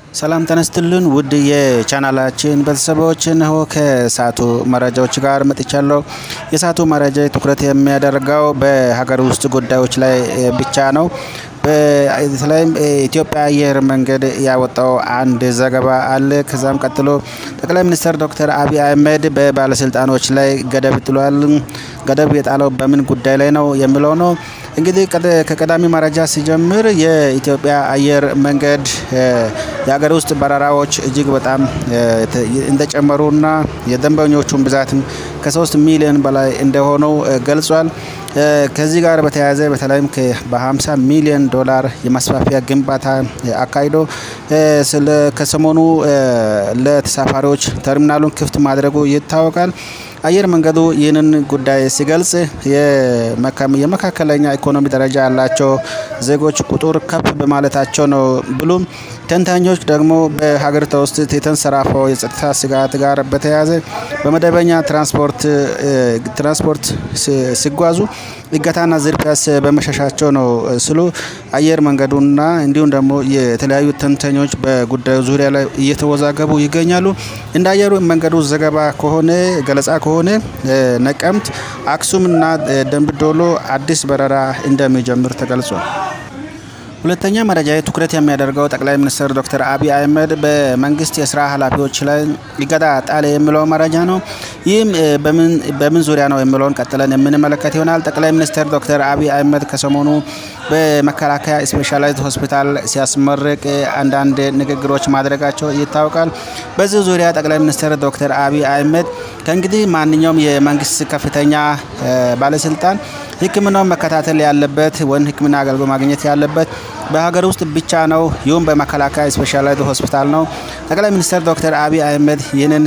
ሰላም ተነስትልን ውድ የቻናላችን ቤተሰቦች፣ እነሆ ከሰዓቱ መረጃዎች ጋር መጥቻለሁ። የሰዓቱ መረጃ ትኩረት የሚያደርገው በሀገር ውስጥ ጉዳዮች ላይ ብቻ ነው። በተለይም ኢትዮጵያ አየር መንገድ ያወጣው አንድ ዘገባ አለ። ከዛም ቀጥሎ ጠቅላይ ሚኒስትር ዶክተር አብይ አህመድ በባለስልጣኖች ላይ ገደብ ጥሏል። ገደብ የጣለው በምን ጉዳይ ላይ ነው የሚለው ነው። እንግዲህ ከቀዳሚ መረጃ ሲጀምር የኢትዮጵያ አየር መንገድ የሀገር ውስጥ በረራዎች እጅግ በጣም እንደጨመሩና የደንበኞቹን ብዛትም ከሶስት ሚሊዮን በላይ እንደሆነው ገልጿል። ከዚህ ጋር በተያያዘ በተለይም በ50 ሚሊዮን ዶላር የማስፋፊያ ግንባታ አካሂዶ ከሰሞኑ ለተሳፋሪዎች ተርሚናሉን ክፍት ማድረጉ ይታወቃል። አየር መንገዱ ይህንን ጉዳይ ሲገልጽ የመካከለኛ ኢኮኖሚ ደረጃ ያላቸው ዜጎች ቁጥር ከፍ በማለታቸው ነው ብሎም ተንታኞች ደግሞ በሀገሪቷ ውስጥ የተንሰራፈው የጸጥታ ስጋት ጋር በተያያዘ በመደበኛ ትራንስፖርት ትራንስፖርት ሲጓዙ እገታና ዝርፊያስ በመሸሻቸው ነው ስሉ አየር መንገዱና እንዲሁም ደግሞ የተለያዩ ተንታኞች በጉዳዩ ዙሪያ ላይ እየተወዛገቡ ይገኛሉ። እንደ አየር መንገዱ ዘገባ ከሆነ ገለጻ ከሆነ ነቀምት፣ አክሱምና ደምቢዶሎ አዲስ በረራ እንደሚጀምር ተገልጿል። ሁለተኛ መረጃ ትኩረት የሚያደርገው ጠቅላይ ሚኒስትር ዶክተር አብይ አህመድ በመንግስት የስራ ኃላፊዎች ላይ እገዳ ጣለ የሚለው መረጃ ነው። ይህም በምን ዙሪያ ነው የሚለውን ቀጥለን የምንመለከት ይሆናል። ጠቅላይ ሚኒስትር ዶክተር አብይ አህመድ ከሰሞኑ በመከላከያ ስፔሻላይዝድ ሆስፒታል ሲያስመርቅ አንዳንድ ንግግሮች ማድረጋቸው ይታወቃል። በዚህ ዙሪያ ጠቅላይ ሚኒስትር ዶክተር አብይ አህመድ ከእንግዲህ ማንኛውም የመንግስት ከፍተኛ ባለስልጣን ሕክምናውን መከታተል ያለበት ወይም ሕክምና አገልግሎት ማግኘት ያለበት በሀገር ውስጥ ብቻ ነው። ይሁም በመከላከያ ስፔሻላይዝድ ሆስፒታል ነው። ጠቅላይ ሚኒስትር ዶክተር አብይ አህመድ ይህንን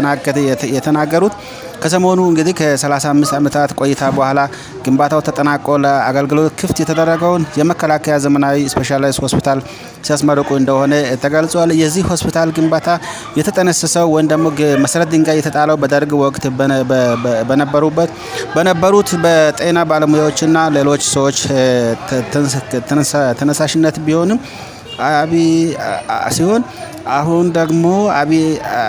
የተናገሩት ከሰሞኑ እንግዲህ ከ35 ዓመታት ቆይታ በኋላ ግንባታው ተጠናቆ ለአገልግሎት ክፍት የተደረገውን የመከላከያ ዘመናዊ ስፔሻላይዝድ ሆስፒታል ሲያስመርቁ እንደሆነ ተገልጿል። የዚህ ሆስፒታል ግንባታ የተጠነሰሰው ወይም ደግሞ መሰረት ድንጋይ የተጣለው በደርግ ወቅት በነበሩበት በነበሩት በጤና ባለሙያዎችና ሌሎች ሰዎች ተነሳሽነት ቢሆንም አብይ ሲሆን አሁን ደግሞ አብይ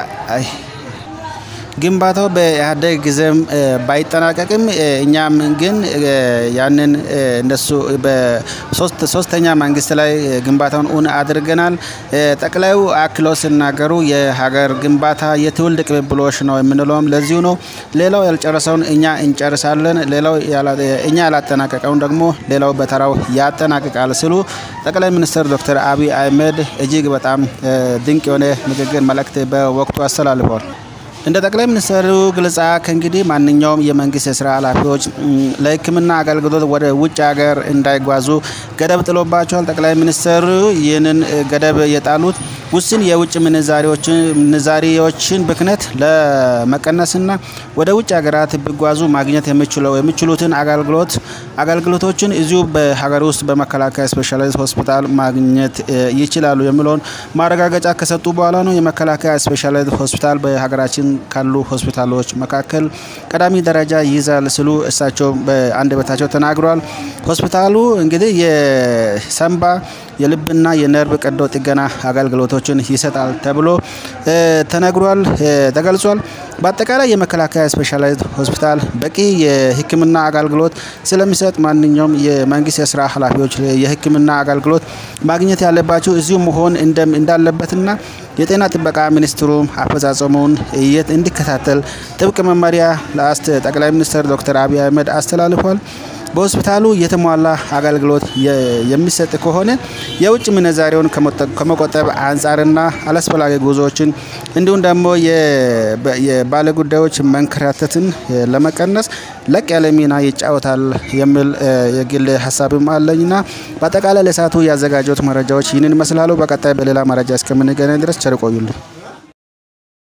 ግንባታው በኢህአዴግ ጊዜም ባይጠናቀቅም እኛም ግን ያንን እነሱ በሶስተኛ መንግስት ላይ ግንባታውን እውን አድርገናል። ጠቅላዩ አክሎ ሲናገሩ የሀገር ግንባታ የትውልድ ቅብብሎሽ ነው የምንለውም ለዚሁ ነው። ሌላው ያልጨረሰውን እኛ እንጨርሳለን፣ ሌላው እኛ ያላጠናቀቀውን ደግሞ ሌላው በተራው ያጠናቅቃል ሲሉ ጠቅላይ ሚኒስትር ዶክተር አብይ አህመድ እጅግ በጣም ድንቅ የሆነ ንግግር መልእክት በወቅቱ አስተላልፈዋል። እንደ ጠቅላይ ሚኒስትሩ ግልጻ ከእንግዲህ ማንኛውም የመንግስት የስራ ኃላፊዎች ለሕክምና አገልግሎት ወደ ውጭ ሀገር እንዳይጓዙ ገደብ ጥሎባቸዋል። ጠቅላይ ሚኒስትሩ ይህንን ገደብ የጣሉት ውስን የውጭ ምንዛሪዎችን ብክነት ለመቀነስና ወደ ውጭ ሀገራት ቢጓዙ ማግኘት የሚችሉትን አገልግሎት አገልግሎቶችን እዚሁ በሀገር ውስጥ በመከላከያ ስፔሻላይዝድ ሆስፒታል ማግኘት ይችላሉ የሚለውን ማረጋገጫ ከሰጡ በኋላ ነው። የመከላከያ ስፔሻላይዝድ ሆስፒታል በሀገራችን ካሉ ሆስፒታሎች መካከል ቀዳሚ ደረጃ ይይዛል ሲሉ እሳቸው በአንደበታቸው ተናግረዋል። ሆስፒታሉ እንግዲህ የሳምባ የልብና የነርቭ ቀዶ ጥገና አገልግሎቶችን ይሰጣል ተብሎ ተነግሯል ተገልጿል። በአጠቃላይ የመከላከያ ስፔሻላይዝድ ሆስፒታል በቂ የሕክምና አገልግሎት ስለሚሰጥ ማንኛውም የመንግስት የስራ ኃላፊዎች የሕክምና አገልግሎት ማግኘት ያለባቸው እዚሁ መሆን እንዳለበትና የጤና ጥበቃ ሚኒስትሩም አፈጻጸሙን እንዲከታተል ጥብቅ መመሪያ ለአስት ጠቅላይ ሚኒስትር ዶክተር አብይ አህመድ አስተላልፏል። በሆስፒታሉ የተሟላ አገልግሎት የሚሰጥ ከሆነ የውጭ ምንዛሬውን ከመቆጠብ አንጻርና አላስፈላጊ ጉዞዎችን እንዲሁም ደግሞ የባለጉዳዮች መንከራተትን ለመቀነስ ለቅ ያለ ሚና ይጫወታል የሚል የግል ሀሳብም አለኝና በአጠቃላይ ለሰዓቱ ያዘጋጀሁት መረጃዎች ይህንን ይመስላሉ። በቀጣይ በሌላ መረጃ እስከምንገናኝ ድረስ ቸር ቆዩልኝ።